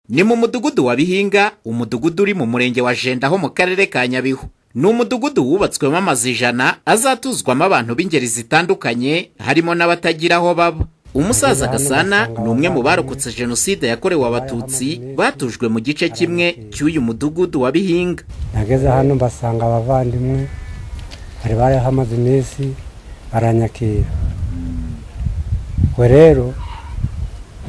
ni mu mudugudu wa bihinga umudugudu uri mu murenge wa jenda ho mu karere ka nyabihu ni umudugudu wubatswemo amazu ijana azatuzwamo abantu b'ingeri zitandukanye harimo n'abatagira aho baba umusaza gasana ni umwe mu barokotse jenoside yakorewe abatutsi batujwe mu gice kimwe cy'uyu mudugudu wa bihinga nageze hano mbasanga abavandimwe bari bariho amaze iminsi baranyakira we rero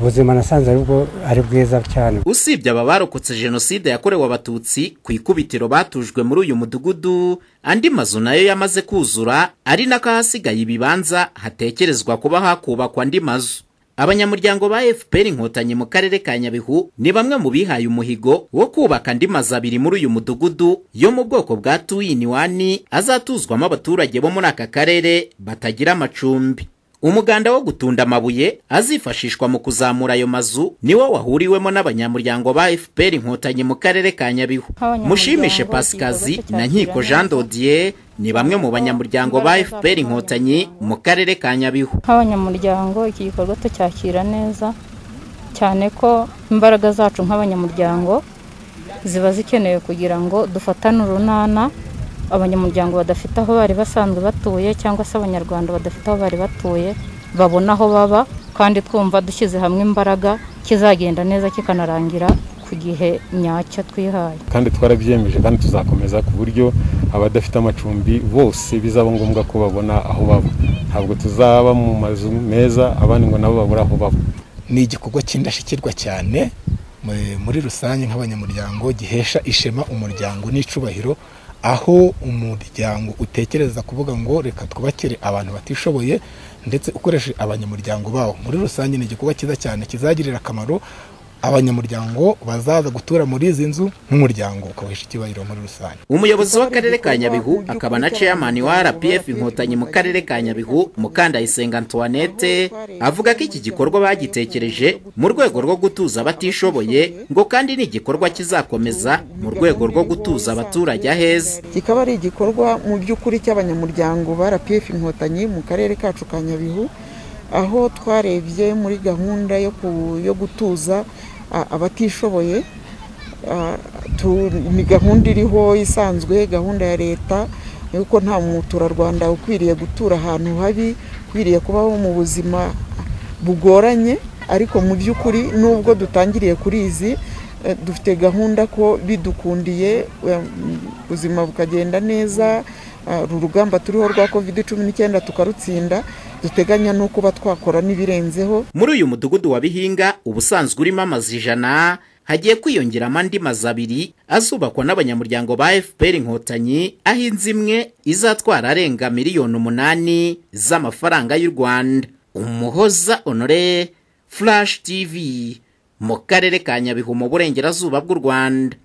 ubuzima nasanze ari bwo ari bwiza cyane usibye aba barokotse jenoside yakorewe abatutsi ku ikubitiro batujwe muri uyu mudugudu andi mazu nayo yamaze kuzura ari n'akahasigaye ibibanza hatekerezwa kuba hakubakwa andi mazu abanyamuryango ba fpr inkotanyi mu karere ka nyabihu ni bamwe mu bihaye umuhigo wo kubaka andi mazu abiri muri uyu mudugudu yo mu bwoko bwa tu ini wani azatuzwamo abaturage bo muri aka karere batagira amacumbi umuganda wo gutunda amabuye azifashishwa mu kuzamura ayo mazu niwo wahuriwemo n'abanyamuryango ba fpr inkotanyi mu karere ka nyabihu Abanyamuryango, mushimishe pasikazi ikigo na nkiko cyakira jean neza. dodier ni bamwe mu banyamuryango ba fpr inkotanyi mu karere ka nyabihu nk'abanyamuryango iki gikorwa tucyakira neza cyane ko imbaraga zacu nk'abanyamuryango ziba zikenewe kugira ngo dufatane urunana abanyamuryango badafite aho bari basanzwe batuye cyangwa se abanyarwanda badafite aho bari batuye babona aho baba kandi twumva dushyize hamwe imbaraga kizagenda neza kikanarangira ku gihe nyacyo twihaye kandi twarabyiyemeje kandi tuzakomeza ku buryo abadafite amacumbi bose bizaba ngombwa ko babona aho baba ntabwo tuzaba mu mazu meza abandi ngo nabo babure aho baba ni igikorwa cy'indashyikirwa cyane mu- muri rusange nk'abanyamuryango gihesha ishema umuryango n'icubahiro aho umuryango utekereza kuvuga ngo reka twubakire abantu batishoboye ndetse ukoresheje abanyamuryango bawo muri rusange ni igikorwa cyiza cyane kizagirira akamaro abanyamuryango bazaza gutura muri izi nzu nk'umuryango ukawuhesha icyubahiro muri rusange umuyobozi w'akarere ka nyabihu akaba na chairman wa rpf inkotanyi mu karere ka nyabihu mukandayisenga antoinette avuga ko iki gikorwa bagitekereje mu rwego rwo gutuza abatishoboye ngo kandi ni igikorwa kizakomeza mu rwego rwo gutuza abaturage aheza kikaba ari igikorwa mu by'ukuri cy'abanyamuryango ba rpf inkotanyi mu karere kacu ka nyabihu aho twarebye muri gahunda yo ku- yo gutuza a- abatishoboye a, tu- ni gahunda iriho isanzwe gahunda ya leta yuko nta muturarwanda ukwiriye gutura ahantu habi ukwiriye kubaho mu buzima bugoranye ariko mu by'ukuri nubwo dutangiriye kuri izi eh, dufite gahunda ko bidukundiye eh, ubuzima bukagenda neza ah, uru rugamba turiho rwa covid cumi n'icyenda tukarutsinda duteganya no kuba twakora n'ibirenzeho muri uyu mudugudu wa bihinga ubusanzwe urimo amazu ijana hagiye kwiyongeramo andi mazu abiri azubakwa n'abanyamuryango ba fpr inkotanyi aho inzu imwe izatwara arenga miliyoni umunani z'amafaranga y'u rwanda umuhoza honore flash tv mu karere ka nyabihu mu burengerazuba bw'u rwanda